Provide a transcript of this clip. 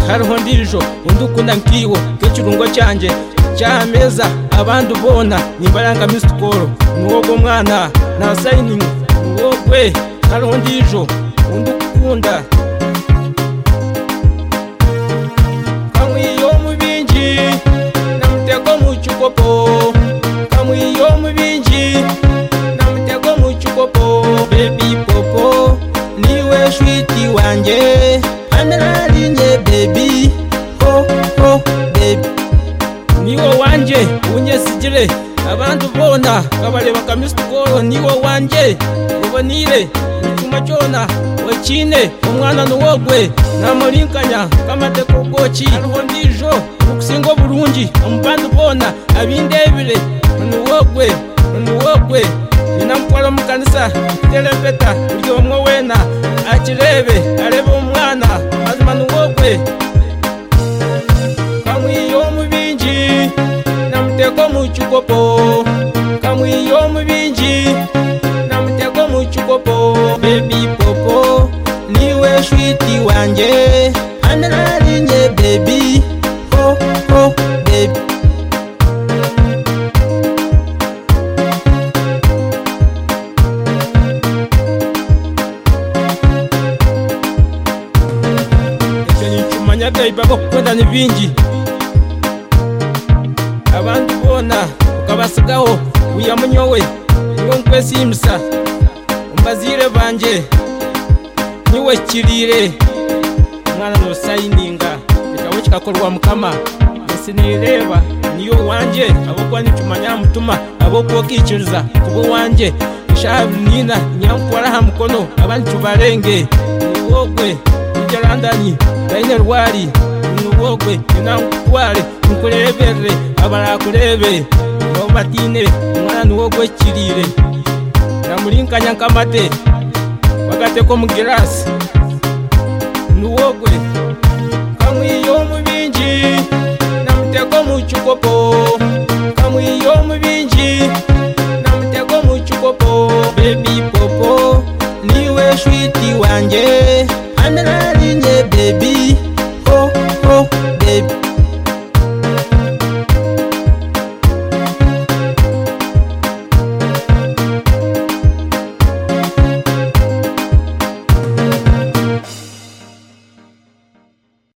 hariho ndijo undi ukunda nkiwo nk'ikirungo cyanjye cyameza abandi ubona nimbaranga misikoro nuwogo mwana na sayiningi nuwogwe hariho ndijo undi ukunda kamwiyo mubinji na mutego mu cyukopo kamwiyo mubinji na mutego mu cyukopo bebi popo niwe shwiti wanjye amerarinye bebi ho ho bebi niwo wanjye unyesigire abandi ubona kabareba kamisikoro niwo wanjye ubonire icyuma cyona wakine umwana nuwogwe namurinkanya kamateko bwoki hariho ndijo ukusingo burungi umubandi ubona abindebire nuwogwe nuwogwe ninamutwara mukanisa terepeta buryo bamwe wena akirebe arebe umwana mazima nuwogwe kamwiyo mubinji namutego mu cyukopo kamwiyo mubinji namutego mu cyukopo bebi popo niwe shwiti wanjye amerarinye bebi ho ho bebi icyo ni icyuma nyabyayi baba gukunda n'ibingi abandi ubona ukabasigaho wiyamunyowe niwo nkwe simusa umbazire banjye niwe kirire umwana nusayininga igitabo kikakorwa mukama mbese nireba niyo wanjye abokwa n'icyuma nyamutuma abokwa kikiriza kubo wanjye ishabu nina nyamutwaraha mukono abandi tubarenge niwogwe ijarandani dainerwari nuwogwe ninamutware nkurebere abarakurebe nobatinebe umwana nuwogwe kirire namurinkanya nkamate bagateko mugirasi nuwogwe